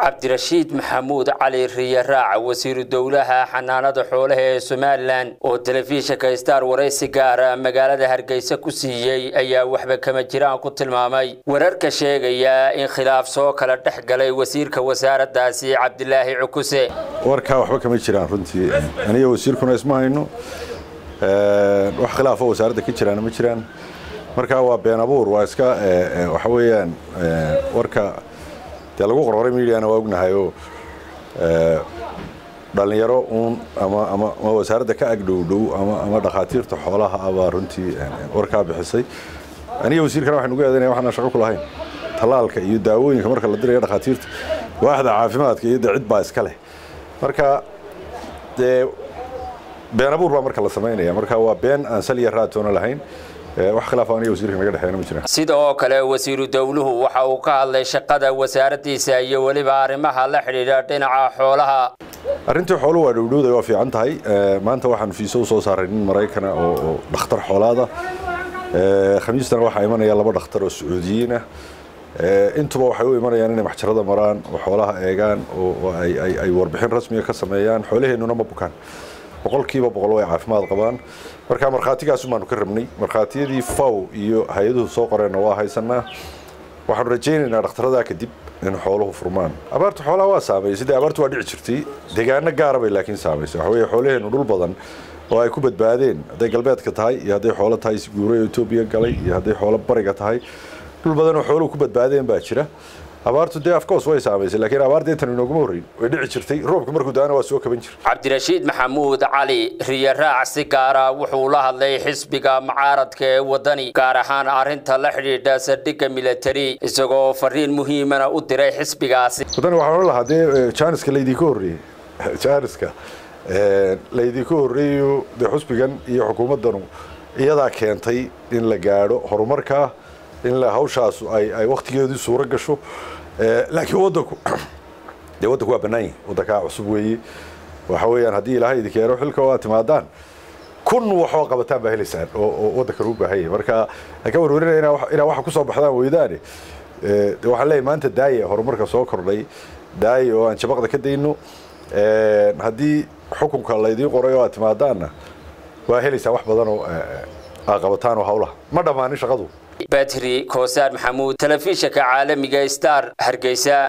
cabdirashiid maxamuud cali riye raac wasiiru dowlaha xanaanada xoolaha ee somalilan oo telefishinka star waraysi gaara magaalada hargeysa ku siiyey ayaa waxba kama jiraan ku tilmaamay wararka sheegaya in khilaaf soo kala dhex galay wasiirka wasaaradaasi cabdilaahi cukuse warkaa waxba kama jiraan runtii aniga wasiirkuna isma hayno wax khilaafo wasaaradda ka jiraana ma jiraan marka waa been abuur waa iska waxa weeyaan warka dee lagu qorqoray mediana waa ognahayoo dhallinyaro uun ama ama ama wasaaradda ka agdhowdhow ama ama dhakhaatiirta xoolaha abaa runtii warkaa bixisay aniga wasiirkana waxaan ugu eedanaya waxaan shaqo ku lahayn tallaalka iyo daawooyinka marka la dirayo dhakhaatiirta waaxda caafimaadka iyo dee cid baa iska leh marka dee been abuur baa marka la samaynaya marka waa been aan saliya raatoona lahayn wax khilaaf aniga wasiirka naga dhexeeyna ma jiraan sida oo kale wasiiru dowluhu waxa uu ka hadlay shaqada wasaaraddiisa iyo weliba arrimaha la xidhiidha dhinaca xoolaha arrintii xooluhu waa dhowdhowday waa fiican tahay maanta waxaan fiiso u soo saaray nin maraykana oo dhakhtar xoolaada khamiistana waxaa imanaya laba dhakhtar oo sacuudiyiin ah intuba waxay u imanayaan inay maxjarada maraan oo xoolaha eegaan oo ay warbixin rasmiga ka sameeyaan xoolaheennuna ma bukaan boqolkiiba boqol way caafimaad qabaan marka markhaatigaasun baanu ka rabnay markhaatiyadii faw iyo hay-aduhu soo qoreenna waa haysanaa waxaanu rajaynaynaa dhakhtaradaa kadib in xooluhu furmaan abaarta xoolaha waa saamaysay dee abaartu waa dhici jirtay deegaano gaara bay laakiin saamaysay waxa weeye xoolaheennu dhul badan oo ay ku badbaadeen hadday galbeedka tahay iyo hadday xoolo tahay guuray oo etoobiya galay iyo hadday xoolo bariga tahay dhul badan oo xooluhu ku badbaadeen baa jira abaartu dee afkoos way saamaysay laakiin abaarta intan inooguma horreyn way dhici jirtay roobka markuu daana waa soo kaban jira cabdirashiid maxamuud cali riye raac si gaara wuxuu la hadlay xisbiga mucaaradka ee wadani gaar ahaan arrinta la xidhiidha saldhigga militari isagoo fariin muhiimana u diray xisbigaasi wadani waxaan odhan lahaa dee jaaniska laydinka horreeyey jaaniska laydinka horreeyo dee xusbigan iyo xukuumaddanu iyadaa keentay in la gaadho horumarka in hawshaasu ay waktigeedii suuro gasho laakiin wadanku dee waddanku waa bannaan yahi waddankaa cusub weeye waxa weeyaan haddii ilaahay idin keeno xilka oo aad timaadaan kun waxoo qabataan baa helaysaan oo waddankan u baahan yahay marka ha ka warwarinaya inaa waxa kusoo baxdaan weydaane de waxaan leeyahay maanta daaya horumarka soo kordhay daaya oo aan jabaqda ka dayno haddii xukunka laydiin qoray oo aad timaadaanna waa helaysaan wax badan oo aad qabataan oo hawlaha ma dhammaanin shaqadu batri koosaar maxamuud telefishinka caalamiga star hargeysa